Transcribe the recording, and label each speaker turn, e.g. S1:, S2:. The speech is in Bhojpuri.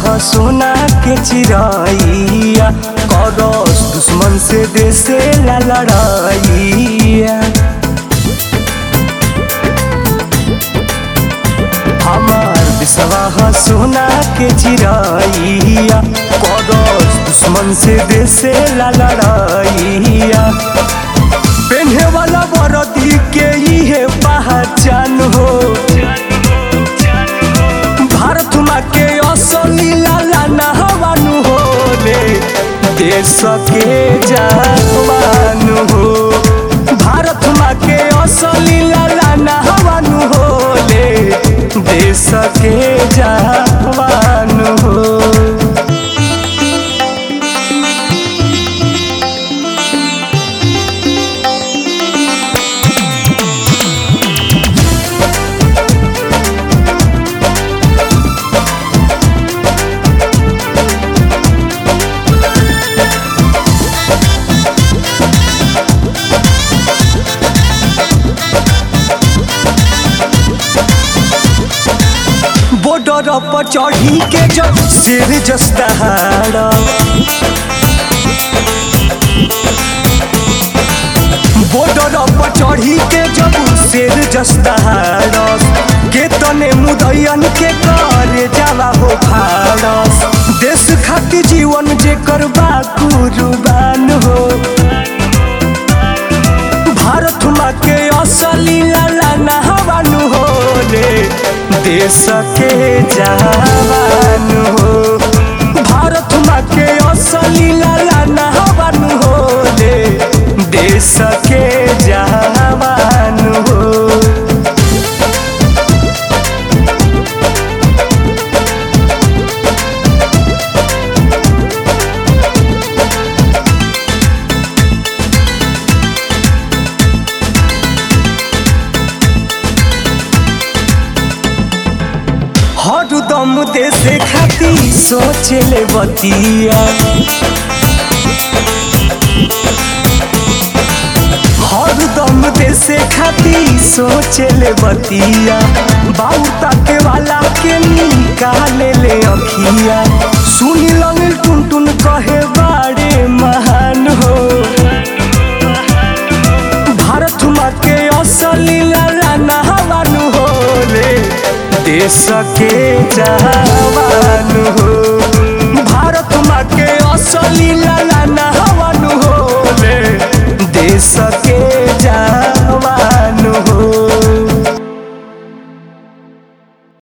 S1: ह सोना के चिरैया करस दुश्मन से देसे ला लड़ैया हमार विश्वा ह सोना के चिरैया करस दुश्मन से देसे ला लड़ैया पेन्हे वाला बरदी के इहे पहचान हो भारत माँ के असली लाला नहवानु हो रे देश के जवान हो भारत माँ के असली लाला नहवानु हो रे देश के जवान हो बॉर्डर पर चढ़ी के जब सिर जस्ताहार बॉर्डर पर चढ़ी के जब सिर जस्ताहार के तने मुदैयन के कर जावा हो फारस देश खातिर जीवन जे करबा कुर्बान हो भारत माँ के असली लाला नहवानु हो रे देश के जवान हो भारत माँ के असली लाला नहवानु हो रे देश के जवान हो हरदम देश खाती सोचले बतिया हरदम देश खाती सोचले बतिया बाउता के वाला के निकाले ले अखिया सुनी लंग टुन टुन कहे बाड़े महान हो भारत माँ के असली लाला नहवानु हो रे देश के जवान हो भारत माँ के असली लाला नहवानु हो रे देश